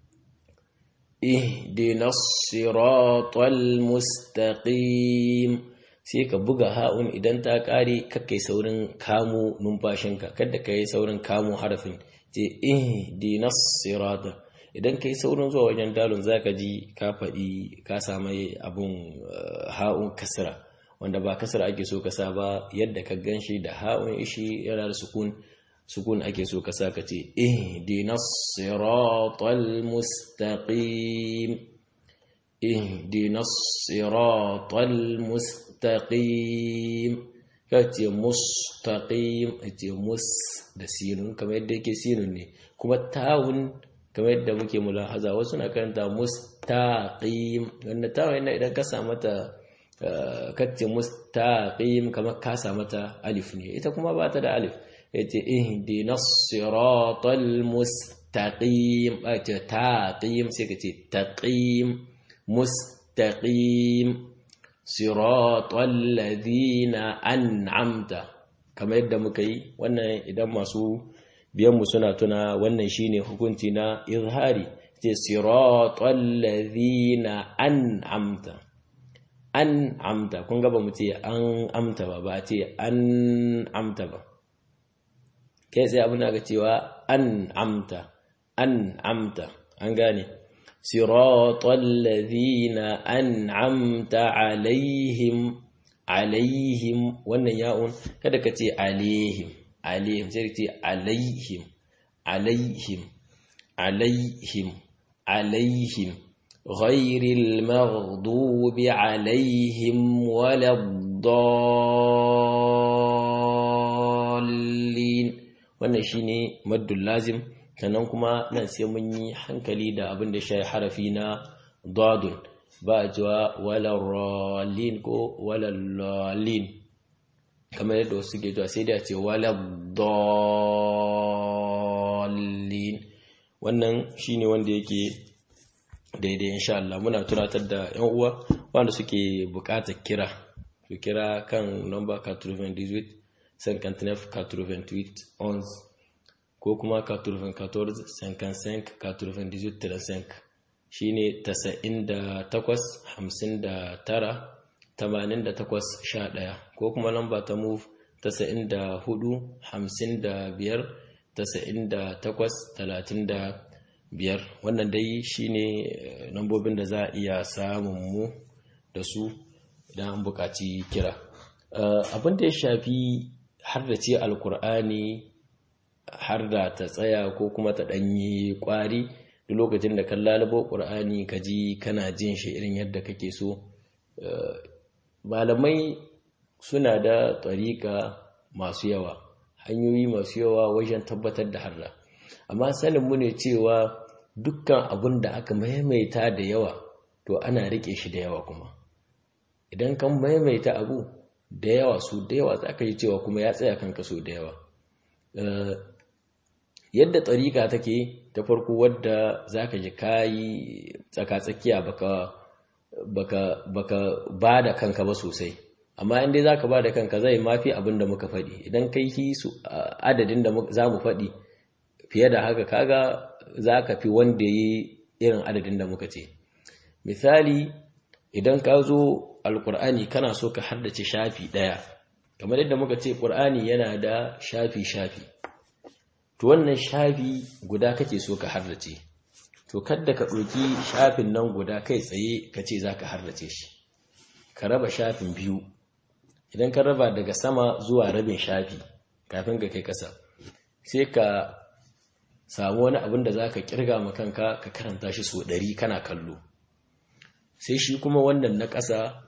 ihdinas siratal mustaqim sai ka buga ha'un idan ta ƙare kakkai saurin kamo numfashinka kada ka yi saurin kamo harafin ce ihdinas siratal idan ka yi saurin zuwa wajen dalon zaka ji ka faɗi ka samai abun ha'un kasira wanda ba kasar ake so kasa ba yadda ka gan shi da ha'un ishi yana da sukun sukun ake so kasa ka ce ihdinas siratal mustaqim ihdinas siratal mustaqim ka ce mustaqim ce mus da sinun kamar yadda yake sinun ne kuma tawun kamar yadda muke mulahaza wasu na karanta mustaqim wanda tawun yana idan ka sa mata kacce mustaqim kamar kasa mata alif ne ita kuma ba ta da alif yace ihdinas siratal mustaqim ace taqim sai kace taqim mustaqim siratal ladina an'amta kamar yadda muka yi wannan idan masu biyan mu suna tuna wannan shine hukunci na izhari ce siratal ladina an'amta an amta kun gaba mu ce an amta ba ba ce an amta ba kai sai abin ga cewa an amta an amta an gane siratal ladhina an'amta alaihim alaihim wannan ya'un kada ka ce alaihim alaihim sai ka ce alaihim alaihim alaihim alaihim غير المغضوب عليهم ولا dallin wannan shine maddul lazim sannan kuma nan sai mun yi hankali da abin da shi harafi na dadun ba a cewa walarralin ko walallalin kamar yadda wasu ke cewa sai da ce waladdallin wannan shine wanda yake daidai insha Allah muna tunatar da yan uwa wanda suke bukatar kira su kira kan number 98 59 88 11 ko kuma 94 55 98 35 shine 98 59 88 ko kuma lamba ta move 94 55 98 biyar wannan dai shine lambobin da za a iya samun mu da su idan an buƙaci kira abin da ya shafi har da ce alkur'ani har da ta tsaya ko kuma ta ɗanyi ƙwari duk lokacin da kan lalabo ƙur'ani ka ji kana jin shi irin yadda kake so malamai suna da tsarika masu yawa hanyoyi masu yawa wajen tabbatar da harra amma sanin mu ne cewa dukkan abun da aka maimaita da yawa to ana rike shi da yawa kuma idan kan maimaita abu da yawa su da yawa za ka yi cewa kuma ya tsaya kan kaso da yawa yadda tsarika take ta farko wadda za ka ji kayi tsaka-tsakiya baka baka baka ba da kanka ba sosai amma inda za ka ba da kanka zai mafi abin da muka faɗi idan kai hi su adadin da za mu faɗi fiye da haka kaga za ka fi wanda yi irin adadin da muka ce misali idan ka zo alkur'ani kana so ka haddace shafi ɗaya kamar yadda muka ce ƙur'ani yana da shafi-shafi to wannan shafi guda kake so ka haddace to kadda ka ɗauki shafin nan guda kai tsaye ka ce za ka harrace shi ka raba shafin biyu idan ka raba daga sama zuwa rabin shafi kafin ka kai ƙasa sai ka samu wani abin da za ka ƙirga makanka ka karanta shi so ɗari kana kallo sai shi kuma wannan na ƙasa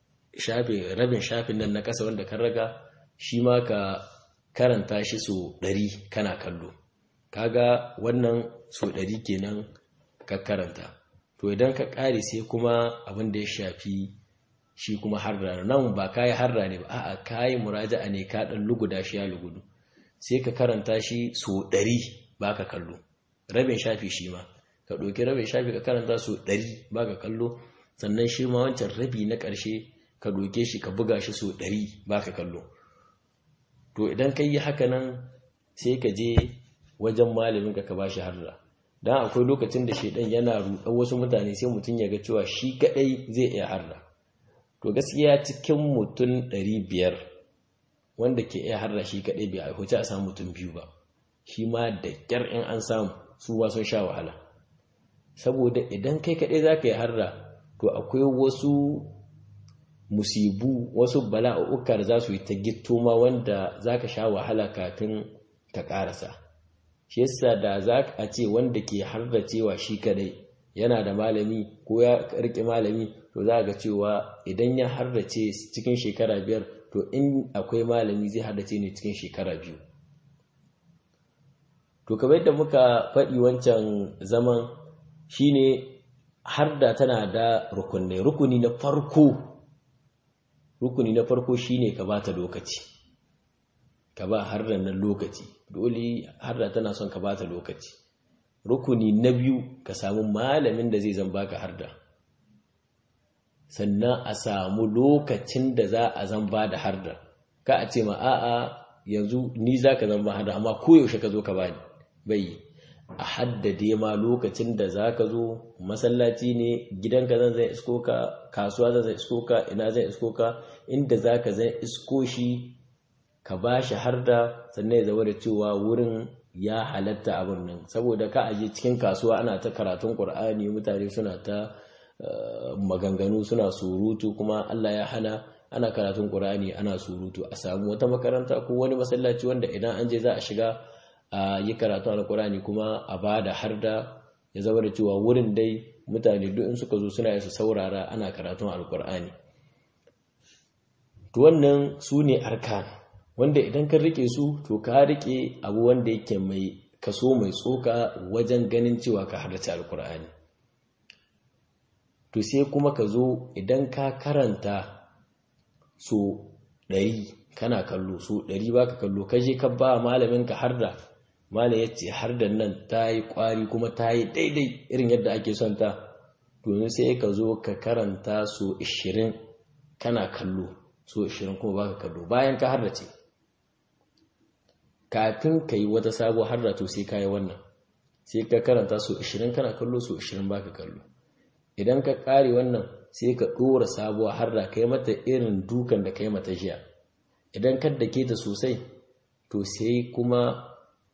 rabin shafin nan na ƙasa wanda kan raga shi ma ka karanta shi so ɗari kana kallo kaga wannan so ɗari kenan ka karanta to idan ka ƙare sai kuma abin da ya shafi shi kuma harra nan ba kayi harra ne ba a'a kayi muraja'a ne ka ɗan luguda shi ya lugudu sai ka karanta shi so ɗari ba ka kallo rabin shafi shi ma ka ɗauki rabin shafi ka karanta so ɗari ba ka kallo sannan shi ma wancan rabi na ƙarshe ka doke shi ka buga shi so ɗari ba ka kallo to idan ka yi haka nan sai ka je wajen malamin ka ka ba shi harra don akwai lokacin da shaidan yana ruɗar wasu mutane sai mutum ya ga cewa shi kaɗai zai iya harra to gaskiya cikin mutum ɗari biyar wanda ke iya harra shi kaɗai bai aihuci a samu mutum biyu ba shi ma da ƙyar in an samu su ba sun sha wahala saboda idan kai kaɗai za ka yi harra to akwai wasu musibu wasu bala'uka da za su yi ta gitto ma wanda za ka sha wahala kafin ka ƙarasa shi yasa da za a ce wanda ke harda cewa shi kadai yana da malami ko ya rike malami to za ga cewa idan ya hardace cikin shekara biyar to in akwai malami zai hardace ne cikin shekara biyu to kamar yadda muka faɗi wancan zaman shine harda tana da rukunai rukuni na farko rukuni na farko shine ka bata lokaci ka ba hardan nan lokaci dole harda tana son ka bata lokaci rukuni na biyu ka samu malamin da zai zan baka harda sannan a samu lokacin da za a zan ba da harda ka a ce ma a'a yanzu ni za ka zan ba harda amma koyaushe ka zo ka bani bai a haddade ma lokacin da za ka zo masallaci ne gidanka zan zai isko ka kasuwa zan zai isko ka ina zai isko ka inda za ka zai isko shi ka ba shi har da sannan ya zama da cewa wurin ya halatta abin nan saboda ka aje cikin kasuwa ana ta karatun ƙur'ani mutane suna ta maganganu suna surutu kuma Allah ya hana ana karatun ƙur'ani ana surutu a samu wata makaranta ko wani masallaci wanda idan an je za a shiga a yi karatu alkurani kuma a ba da har da ya zama da cewa wurin dai mutane duk in suka zo suna yasa saurara ana karatun alkurani to wannan su ne arkan wanda idan ka rike su to ka rike abu wanda yake mai kaso mai tsoka wajen ganin cewa ka halarci alkur'ani to sai kuma ka zo idan ka karanta so ɗari kana kallo so ɗari ba ka kallo ka je ka ba malamin ka har da malam ya ce har da nan ta yi ƙwari kuma ta yi daidai irin yadda ake son ta to sai ka zo ka karanta so 20 kana kallo so 20 kuma ba ka kallo bayan ka har da ce kafin ka yi wata sabuwa har da to sai ka yi wannan sai ka karanta so 20 kana kallo so 20 ba ka kallo idan ka ƙare wannan sai ka ɗora sabuwa har da kai mata irin dukan da kai mata jiya idan ka dake ta sosai to sai kuma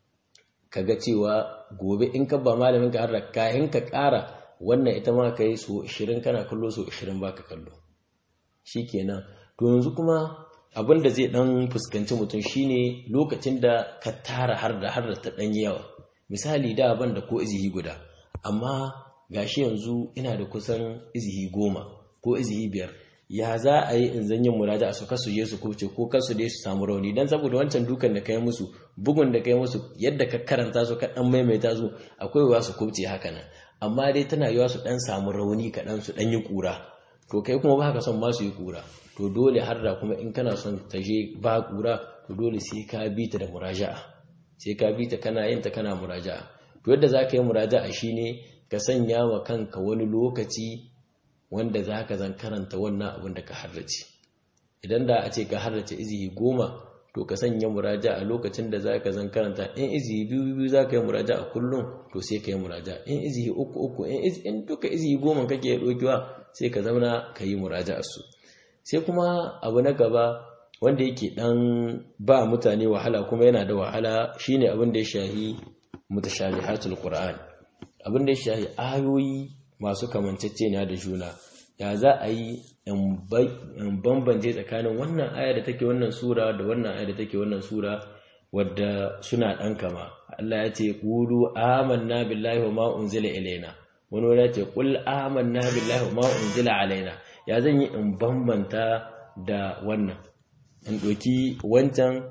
ka ga cewa gobe in ka ba malamin ka har da kayan ka ƙara wannan ita ma ka yi so 20 kana kallo so 20 ba ka kallo shi kenan to yanzu kuma abin da zai ɗan fuskanci mutum shine lokacin da ka tara har da har da ta ɗan yawa misali da ban da ko izihi guda amma gashi yanzu ina da kusan izihi goma ko izihi biyar ya za a yi in zan yin muraja a su kasu je su kubce ko kasu dai su samu rauni dan saboda wancan dukan da kai musu bugun da kai musu yadda ka karanta su ka dan maimaita su akwai wa su kubce haka nan amma dai tana yiwa su dan samu rauni kaɗan su dan yi kura to kai kuma ba ka son ma su yi kura to dole har da kuma in kana son ta je ba kura to dole sai ka bi ta da muraja'a sai ka bi ta kana yin ta kana muraja'a to yadda za ka yi muraja'a shine ka sanya wa kanka wani lokaci wanda za ka zan karanta wannan abin da ka harrace idan da a ce ka harrace izihi goma to ka sanya muraja a lokacin da za ka zan karanta in izihi biyu biyu za ka yi muraja a kullum to sai ka yi muraja in izihi uku uku in duka izihi goma kake ya ɗaukewa sai ka zauna ka yi muraja a su sai kuma abu na gaba wanda yake ɗan ba mutane wahala kuma yana da wahala shine abin da ya shahi mutashabihatul qur'an abin da ya shahi ayoyi masu kamanceceniya da juna ya za a yi in bambance tsakanin wannan aya da take wannan sura da wannan aya da take wannan sura wadda suna ɗan kama Allah ya ce qulu amanna billahi wa ma unzila ilaina wani wani ya ce qul amanna billahi wa ma unzila alaina ya zan yi in bambanta da wannan in ɗauki wancan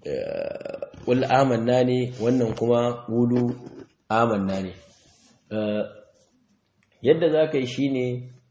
qul amanna ne wannan kuma qulu amanna ne yadda za ka yi shi ne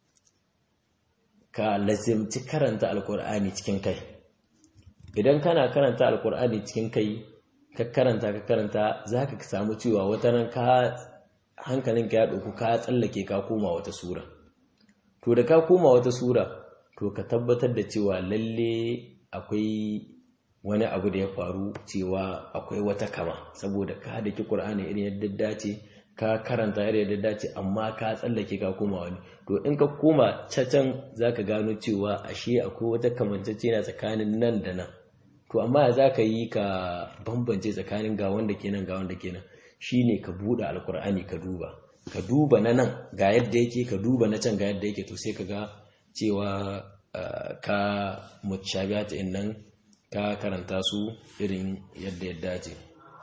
ka lazimci karanta alkur'ani cikin kai idan kana karanta alkur'ani cikin kai ka karanta ka karanta za ka samu cewa wata nan ka hankalinka ya ɗauku ka tsallake ka koma wata sura to da ka koma wata sura to ka tabbatar da cewa lalle akwai wani abu da ya faru cewa akwai wata kama saboda ka daki ƙur'ani irin yadda dace ka karanta yadda da dace amma ka tsallake ka koma wani to in ka koma cacan za ka gano cewa ashe akwai wata kamantacce na tsakanin nan da nan to amma za ka yi ka bambance tsakanin ga wanda kenan ga wanda kenan shine ka buɗe alkur'ani ka duba ka duba na nan ga yadda yake ka duba na can ga yadda yake to sai ka ga cewa ka mutashabiyat in nan ka karanta su irin yadda ya dace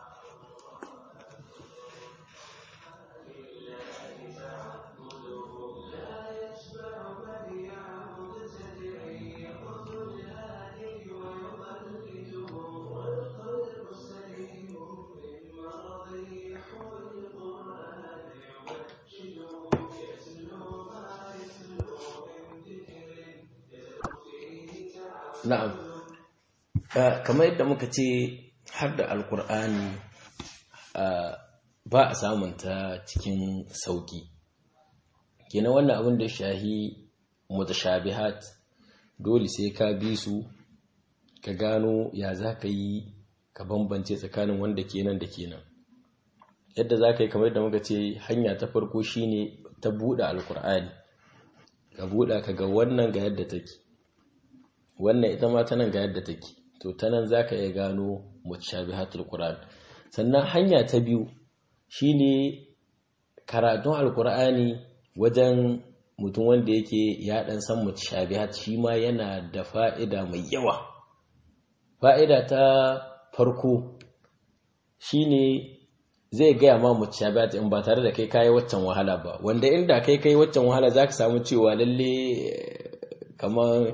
na'am kamar yadda muka ce har da alkur'ani ba a samun ta cikin sauki kenan wannan abin da shahi mutashabihat dole sai ka bi su ka gano ya za ka yi ka bambance tsakanin wanda kenan da kenan yadda za ka yi kamar yadda muka ce hanya ta farko shine ta buɗe alkur'ani ka buɗe ka ga wannan ga yadda take wannan ita ma tanan ga yadda take to tanan zaka iya gano mutashabihatul qur'an sannan hanya ta biyu shine karatun alqur'ani wajen mutum wanda yake ya dan san mutashabihat shi ma yana da fa'ida mai yawa fa'ida ta farko shine zai gaya ma mutashabihat in ba tare da kai kai waccan wahala ba wanda inda kai kai waccan wahala zaka samu cewa lalle kamar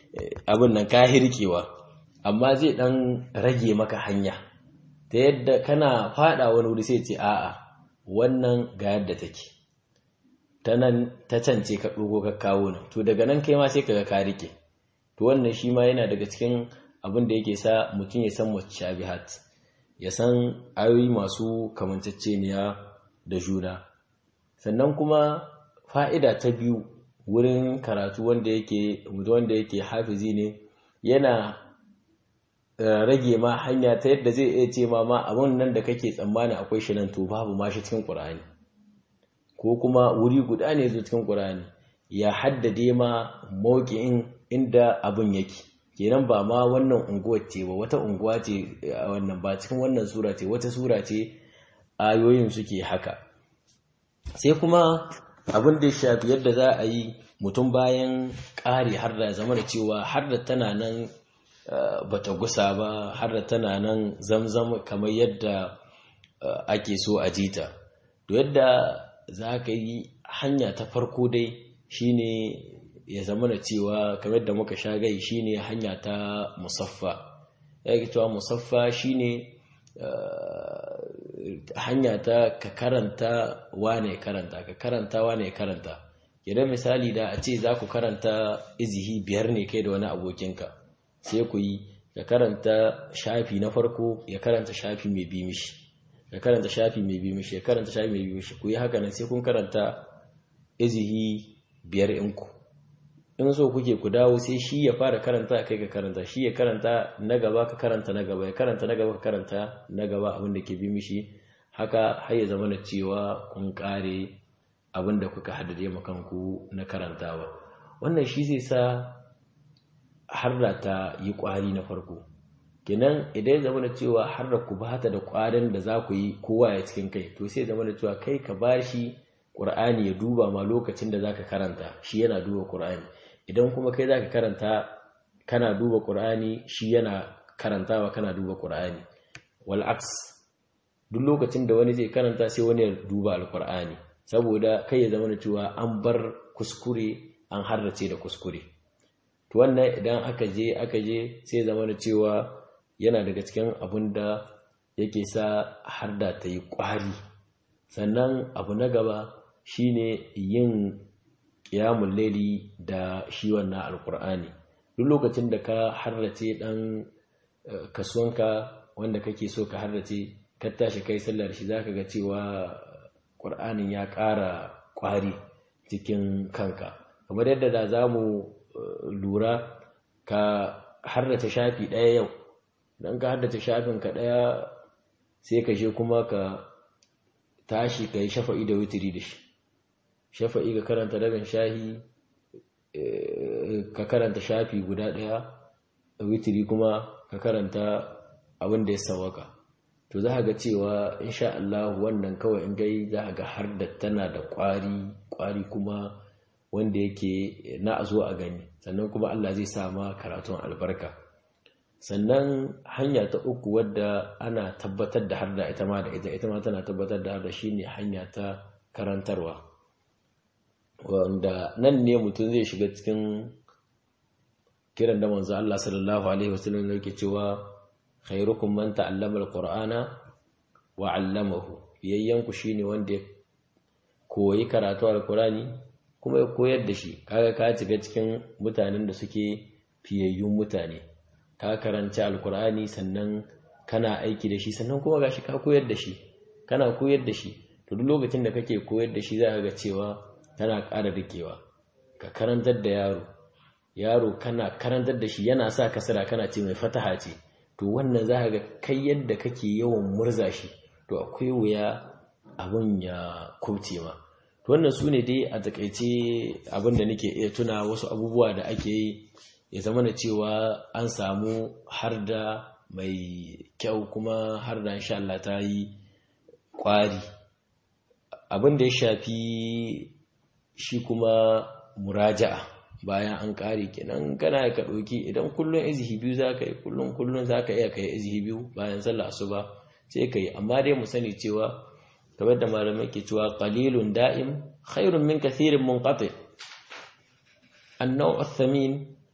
abin nan ka hirkewa amma zai dan rage maka hanya ta yadda kana fada wani wuri sai ce a'a wannan ga yadda take ta nan ta cance ka ɗogo ka kawo nan to daga nan kai ma sai kaga ka rike to wannan shi ma yana daga cikin abin da yake sa mutum ya san mutashabihat ya san ayoyi masu kamanceceniya da juna sannan kuma fa'ida ta biyu wurin karatu wanda yake wanda yake hafizi ne yana rage ma hanya ta yadda zai iya ce ma ma abun nan da kake tsammani akwai shi nan to babu ma shi cikin Qur'ani ko kuma wuri guda ne zo cikin Qur'ani ya haddade ma mawqi'in inda abun yake kenan ba ma wannan unguwar ce ba wata unguwa ce wannan ba cikin wannan sura ce wata sura ce ayoyin suke haka sai kuma abin da ya shafi yadda za a yi mutum bayan ƙari har da zama da cewa har da tana nan bata gusa ba har da tana nan zamzam kamar yadda ake so a jita to yadda za ka yi hanya ta farko dai shine ya zama da cewa kamar da muka sha gai shine hanya ta musaffa ya ke cewa musaffa shine hanya ta ka karanta wane karanta ka karanta wane karanta idan misali da a ce za ku karanta izihi biyar ne kai da wani abokinka sai ku yi ka karanta shafi na farko ya karanta shafi mai bi mishi ya karanta shafi mai bi mishi ya karanta shafi mai bi mishi ku yi haka nan sai kun karanta izihi biyar inku in so kuke ku dawo sai shi ya fara karanta kai ka karanta shi ya karanta na gaba ka karanta na gaba ya karanta na gaba ka karanta na gaba abin da ke bi mishi haka har ya zama na cewa kun kare abin da kuka haddade makanku na karantawa wannan shi zai sa harda ta yi kwari na farko kenan idan ya zama da cewa harda ku ba ta da kwarin da za ku yi kowa ya cikin kai to sai zama da cewa kai ka ba shi ƙur'ani ya duba ma lokacin da za ka karanta shi yana duba ƙur'ani idan kuma kai za ka karanta kana duba ƙur'ani shi yana karantawa kana duba ƙur'ani wal'aks duk lokacin da wani zai karanta sai wani ya duba alƙur'ani saboda kai ya zama da cewa an bar kuskure an harrace da kuskure to wannan idan aka je aka je sai zama da cewa yana daga cikin abin da yake sa har da ta yi ƙwari sannan abu na gaba shine yin ƙiyamun laili da shi wannan alƙur'ani duk lokacin da ka harrace ɗan kasuwanka wanda kake so ka harrace ka tashi kai sallar shi zaka ga cewa ƙur'anin ya ƙara ƙwari cikin kanka kamar yadda da za mu lura ka harrace shafi ɗaya yau don ka harrace shafin ka ɗaya sai ka je kuma ka tashi ka yi shafa'i da witiri da shi shafa'i ka karanta rabin shahi ka karanta shafi guda ɗaya witiri kuma ka karanta abin da ya sawaka to za ga cewa insha Allah wannan kawai in gai za ga har da tana da ƙwari ƙwari kuma wanda yake na a zo a gani sannan kuma Allah zai sa ma karatun albarka sannan hanya ta uku wadda ana tabbatar da har da ita ma da ita ita ma tana tabbatar da har da shine hanya ta karantarwa wanda nan ne mutum zai shiga cikin kiran da manzo Allah sallallahu alaihi wasallam yake cewa khairukum man ta'allama alqur'ana wa 'allamahu yayyanku shine wanda ya koyi karatu alqur'ani kuma ya koyar da shi kaga ka shiga cikin mutanen da suke fiyayyun mutane ka karanci alqur'ani sannan kana aiki da shi sannan kuma gashi ka koyar da shi kana koyar da shi to duk lokacin da kake koyar da shi za ka ga cewa tana ƙara rikewa ka karantar da yaro yaro kana karantar da shi yana sa kasara kana ce mai fataha ce to wannan za ga kai yadda kake yawan murza shi to akwai wuya abun ya kubce ma to wannan su ne dai a takaice abin da nake iya tuna wasu abubuwa da ake yi ya zama da cewa an samu har da mai kyau kuma har da insha Allah ta yi kwari abin da ya shafi shi kuma muraja'a bayan an kare kenan kana ka ɗauki idan kullum izihi biyu za ka yi kullum kullum za ka iya ka yi izihi biyu bayan sallah asuba sai ka yi amma dai mu sani cewa kamar da malamai ke cewa qalilun da'im khairun min kathirin munqati an-naw' ath-thamin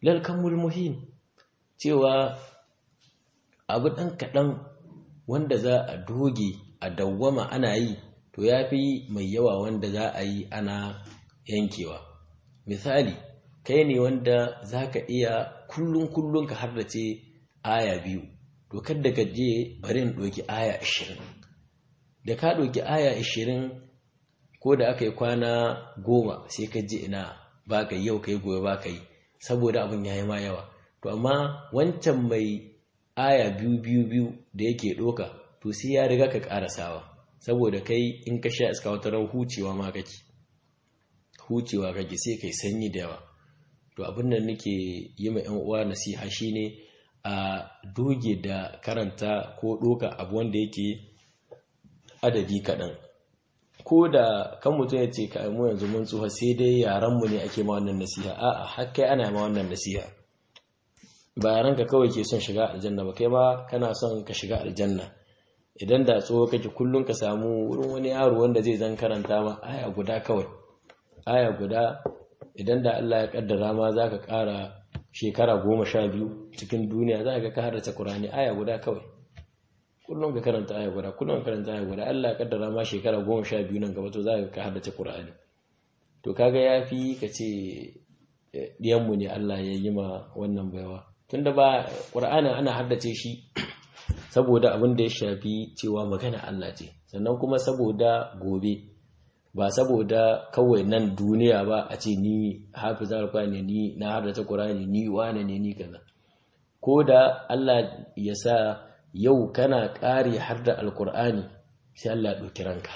lalkamul muhim cewa abu ɗan kaɗan wanda za a doge a dawwama ana yi to ya fi mai yawa wanda za a yi ana yankewa misali kai ne wanda za ka iya kullum kullum ka hardace aya biyu to kadda ka je bari in ɗauki aya ashirin da ka ɗauki aya ashirin ko da aka yi kwana goma sai ka ji ina ba ka yi yau ka yi gobe ba ka yi saboda abin ya yi ma yawa to amma wancan mai aya biyu biyu biyu da yake ɗoka to sai ya riga ka ƙarasawa saboda kai in ka sha iska wata ran hucewa ma kake hucewa kake sai kai sanyi da yawa to abin da nake yi ma yan uwa nasiha shine a doge da karanta ko ɗoka abu wanda yake adadi kaɗan ko da kan mutum ya ce ka mu yanzu mun tsufa sai dai yaranmu ne ake ma wannan nasiha a'a har kai ana ma wannan nasiha ba yaranka kawai ke son shiga aljanna ba kai ma kana son ka shiga aljanna idan da tsoho kake kullum ka samu wurin wani yaro wanda zai zan karanta ma aya guda kawai aya guda idan da Allah ya kaddara ma zaka ƙara shekara goma sha biyu cikin duniya za ka ka haddace Qur'ani aya guda kawai kullum ka karanta aya guda kullum ka karanta aya guda Allah ya kaddara ma shekara goma sha biyu nan gaba to za ka haddace Qur'ani to kaga yafi ka ce diyanmu ne Allah ya yi ma wannan baiwa tunda ba Qur'anin ana haddace shi saboda abin da ya shafi cewa magana Allah ce sannan kuma saboda gobe ba saboda kawai nan duniya ba a ce ni hafizar Qur'ani ni na haddace Qur'ani ni wane ne ni kaza ko da Allah ya sa yau kana ƙari har da alkur'ani sai Allah ɗauki ranka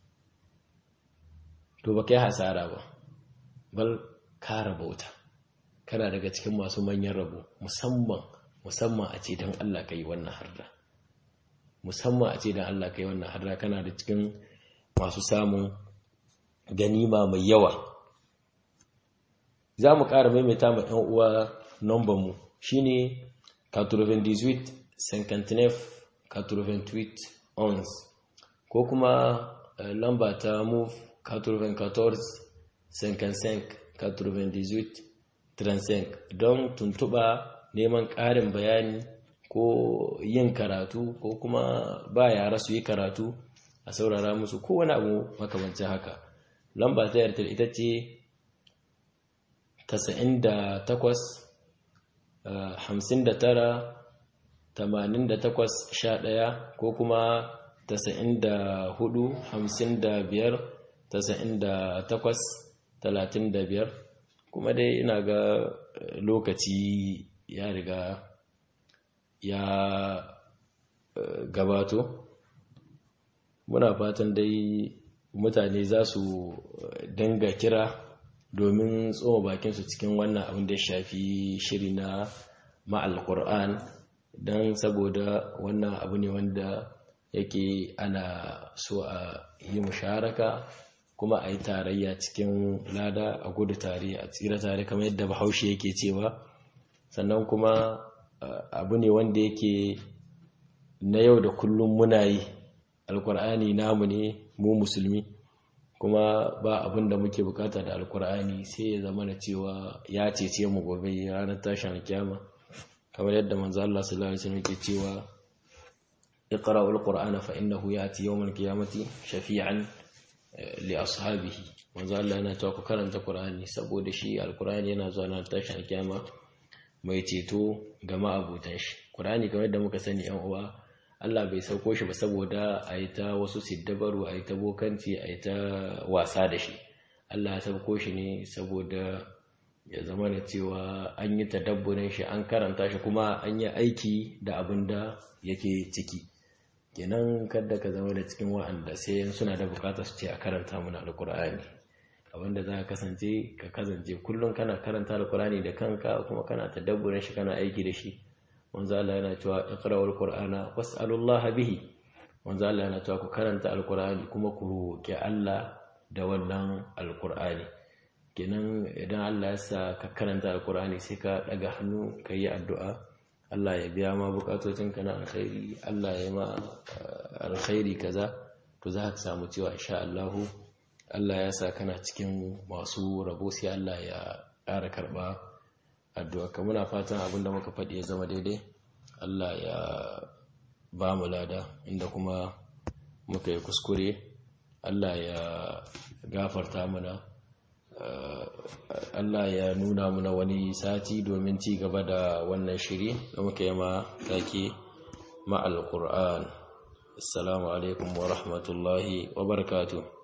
to ba kai hasara ba bal ka rabauta kana daga cikin masu manyan rabo musamman musamman a ce don Allah ka yi wannan harda musamman a ce don Allah ka yi wannan harda kana da cikin masu samun ganima mai yawa za mu ƙara maimaita ma 'yan uwa nombanmu shine 98 59 88 ons ko kuma lamba ta move 94 55 98 35 don tuntuɓa neman ƙarin bayani ko yin karatu ko kuma ba yara su yi karatu a saurara musu ko wani abu makamancin haka lamba ta yarda ita ce 98 59 88-11 ko kuma 94-55-98-35 kuma dai ina ga lokaci ya riga ya gabato muna fatan dai mutane za su dinga kira domin tsoma bakinsu cikin wannan abin da ya shafi shiri na ma'al Qur'an don saboda wannan abu ne wanda yake ana so a yi musharaka kuma a yi tarayya cikin lada a gudu tare a tsira tare kamar yadda bahaushe yake cewa sannan kuma abu ne wanda yake na yau da kullum muna yi alkur'ani namu ne mu musulmi kuma ba abin da muke bukata da alkur'ani sai ya zama na cewa ya cece mu gobe ranar tashin kyama kamar yadda manzo Allah sallallahu alaihi wasallam yake cewa iqra'ul qur'ana fa innahu ya'ti yawmal qiyamati shafi'an li ashabihi manzo Allah yana cewa ku karanta qur'ani saboda shi alqur'ani yana zuwa na tashin kiyama mai ceto ga ma'abutan shi qur'ani kamar yadda muka sani yan uwa Allah bai sauko shi ba saboda a yi ta wasu siddabaru a yi ta bokanci a yi ta wasa da shi Allah ya sauko shi ne saboda ya zama da cewa an yi tadabburin shi an karanta shi kuma an yi aiki da abin da yake ciki kenan kada ka zama da cikin wa'anda sai suna da bukatar su ce a karanta mana alkur'ani abinda za ka kasance ka kasance kullum kana karanta alkur'ani da kanka kuma kana tadabburin shi kana aiki da shi manzo Allah yana cewa iqra'ul qur'ana was'alullaha bihi manzo Allah yana cewa ku karanta alkur'ani kuma ku roki Allah da wannan alkur'ani kenan idan Allah ya sa ka karanta alkur'ani sai ka daga hannu ka yi addu'a Allah ya biya ma bukatocinka na alkhairi Allah ya ma alkhairi kaza to za ka samu cewa insha Allah Allah ya sa kana cikin masu rabo sai Allah ya ƙara karɓa addu'a ka muna fatan abinda muka faɗi ya zama daidai Allah ya ba mu lada inda kuma muka yi kuskure Allah ya gafarta mana Allah ya nuna muna wani sati domin ci gaba da wannan shiri da muka yi ma take ma'al Qur'an assalamu alaikum wa rahmatullahi wa barakatuh